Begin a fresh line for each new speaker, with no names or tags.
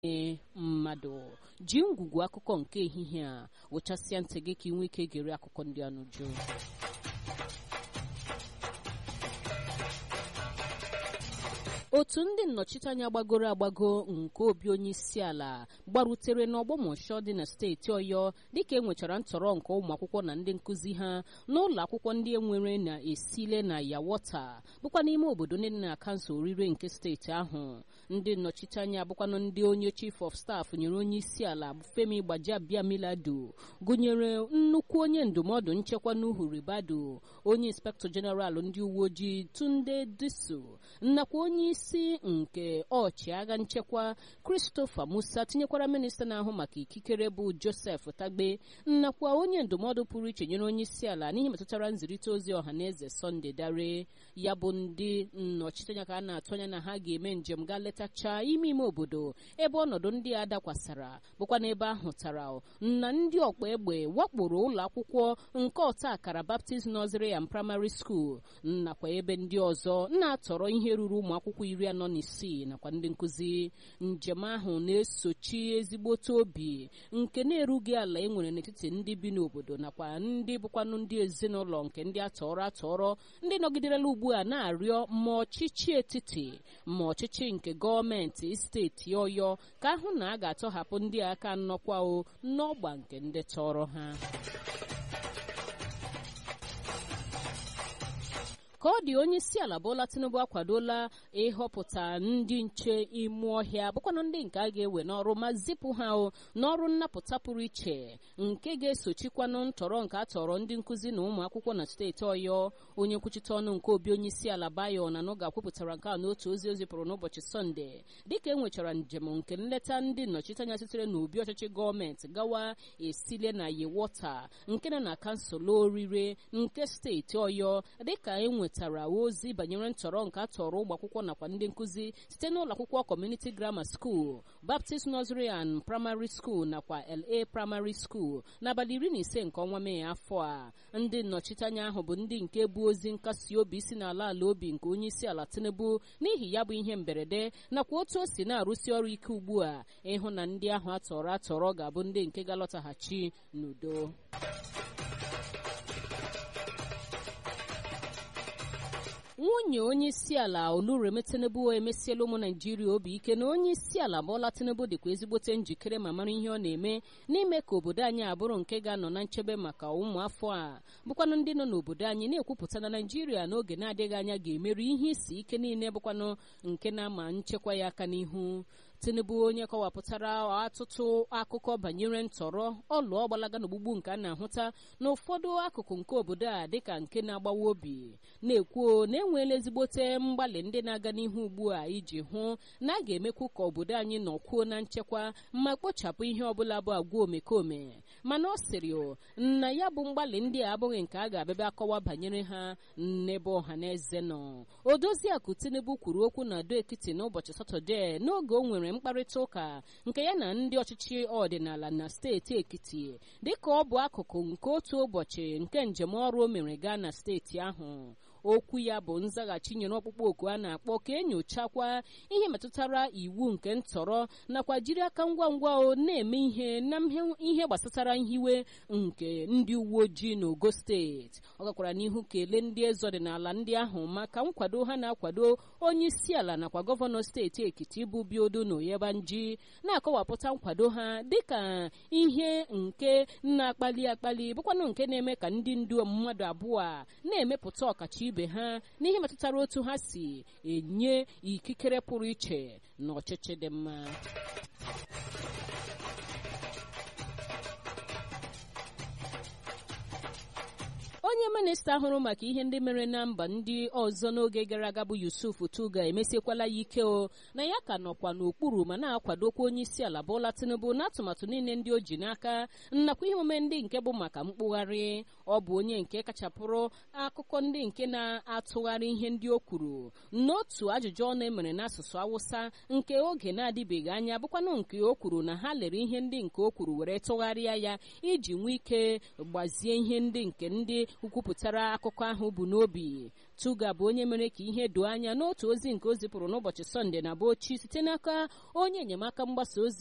ee mmadụ ji ngwugwu akụkọ nke ehihie a wụchasịa ntị gị ka ị nwee ike gere akụkọ ndị a n'uju otu ndị nnọchiteanya gbagoro agbago nke obi onye isi ala gbarutere n'ọgbọmọshọ dị na steeti ọyọ dịka e nwechara ntọrọ nke ụmụ akwụkwọ na ndị nkụzi ha n'ụlọ akwụkwọ ndị enwere na-esile na yawọta bụkwa n'ime obodo ndị dị na kansụl orire nke steeti ahụ ndị nnọchiteanya abụkwanụ ndị onye chief of staff nyere onye isi ala femi gbajiabiamilado gụnyere nnukwu onye ndụmọdụ nchekwa n'uhu ribado onye inspektọ jeneral ndị uwe ojii tunde diso nakwa onye isi nke ọchịagha nchekwa christopher musa tinyekwara minista na-ahụ maka ikikere bụ joseph tagbe nakwa onye ndụmọdụ pụrụ iche nyere onye isi ala n'ihe metụtara nzirịta ozi ọha na eze sọnde dare ya bụ ndị nnọchiteanya ka a na-atụ anya na ha ga-eme njem gaa letachaa ime ime obodo ebe ọnọdụ ndị a dakwasara bụkwa n'ebe ahụ tara na ndị ọkpa egbe wakporo ụlọ akwụkwọ nke ọta akara baptist nursery and primary school nakwa ebe ndị ọzọ na-atọrọ ihe ruru ụmụ akwụkwọ iri anọ na isii nakwa ndị nkụzi njem ahụ na-esochi ezigbote obi nke na-erughị ala e nwere n'etiti ndị bi n'obodo nakwa ndị bụkwanụ ndị ezinụlọ nke ndị atọrọ atọrọ ndị nọgiderela ugbu a na-arịọ ma ọchịchị etiti ma ọchịchị nke gọọmenti steeti ọyọ ka ahụ na a ga-atọhapụ ndị aka nnọkwa o n'ọgba nke ndị tọrọ ha ka ọ dị onye isi ala Bola Tinubu akwadola ịhọpụta ndị nche ime ọhịa bụkwanụ ndị nke a ga-ewe n'ọrụ ma zipụ ha n'ọrụ nnapụta pụrụ iche nke ga-esochikwanụ ntọrọ nke a tọrọ ndị nkụzi na ụmụ akwụkwọ na steeti Ọyọ onye nkwuchite ọnụ nke obi onye isi ala Bayo na Nuga kwupụtara nke a n'otu ozi o zipụrụ n'ụbọchị Sọnde dịka e nwechara njem nke nleta ndị nnọchiteanya sitere n'obi ọchịchị gọọmenti gawa esile na Yewọta nke nọ na kansụl orire nke steeti Ọyọ dịka e nwetara ozi banyere ntọrọ nke a tọrọ ụmụ akwụkwọ nakwa ndị nkụzi site n'ụlọ akwụkwọ Community Grammar School Baptist Nursery and Primary School nakwa LA Primary School n'abalị iri na ise nke ọnwa Mee afọ a ndị nnọchiteanya ahụ bụ ndị nke bụ ozi nkasi obi si n'ala ala obi nke onye isi ala Tinubu n'ihi ya bụ ihe mberede nakwa otu o si na-arụsi ọrụ ike ugbu a ịhụ na ndị ahụ atọrọ atọrọ ga-abụ ndị nke ga-alọtaghachi n'udo nwunye onye isi ala olureme tinubu emesiela ụmụ naijiria obi ike na onye isi ala bọla tinubu dịkwa ezigbote njikere ma mara ihe ọ na-eme n'ime ka obodo anyị abụrụ nke ga-anọ na nchebe maka ụmụafọ a bụkwanụ ndị nọ n'obodo anyị na-ekwupụta na naijiria n'oge na-adịghị anya ga-emeri ihe isi ike niile bụkwanụ nke na-ama nchekwa ya aka n'ihu tinubu onye kọwapụtara ọtụtụ akụkọ banyere ntọrọ ọlụ ọgbalaga na ogbugbu nke a na-ahụta n'ụfọdụ akụkụ nke obodo a dịka nke na-agbawa obi na-ekwuo na enweela ezigbote mgbalị ndị na-aga n'ihu ugbu a iji hụ na a ga-emekwu ka obodo anyị nọkwuo na nchekwa ma kpochapụ ihe ọbụla bụ agwa omekome mana ọ sịrị na ya bụ mgbalị ndị a abụghị nke a ga-abịaba akọwa banyere ha n'ebe ọha na eze nọ odoziakụ tinubu kwuru okwu na ado ekiti n'ụbọchị satọdee n'oge o nwere mkparịta ụka nke ya na ndị ọchịchị ọdịnala na steeti ekiti dịka ọ bụ akụkụ nke otu ụbọchị nke njem ọrụ o mere gaa na steeti ahụ okwu ya bụ nzaghachi nyere ọkpụkpọ oku a na-akpọ ka enyochakwa ihe metụtara iwu nke ntọrọ nakwa jiri aka ngwa ngwa o na-eme ihe na ihe gbasatara nhiwe nke ndị uwe ojii n'ogo steeti ọ gakwara n'ihu kelee ndị eze ọdịnala ndị ahụ maka nkwado ha na-akwado onye isi ala nakwa gọvanọ steeti ekiti bụ biodo na oyebanji na-akọwapụta nkwado ha dịka ihe nke na-akpali akpali bụkwanụ nke na-eme ka ndị ndu mmadụ abụọ a na-emepụta ọkacha ibe ha n'ihe metụtara otu ha si enye ikikere pụrụ iche na ọchịchị dị mma onye minista hụrụ maka ihe ndị mere na mba ndị ọzọ n'oge gara aga bụ yusuf tuga emesiekwala ya ike o na ya ka nọkwa n'okpuru ma na-akwadokwa onye isi ala bụla tinubu n'atụmatụ niile ndị o ji n'aka nnakwa ihe omume ndị nke bụ maka mkpụgharị ọ bụ onye nke kachapụrụ akụkọ ndị nke na-atụgharị ihe ndị o kwuru n'otu ajụjụ ọnụ emere n'asụsụ awụsa nke oge na-adịbeghị anya bụkwanụ nke o kwuru na ha lere ihe ndị nke o kwuru were tụgharịa ya iji nwee ike gbazie ihe ndị nke ndị ukwu kwupụtara akụkọ ahụ bụ n'obi tuga bụ onye mere ka ihe doo anya n'otu ozi nke o zipụrụ n'ụbọchị sọnde na bochi site n'aka onye enyemaka mgbasa ozi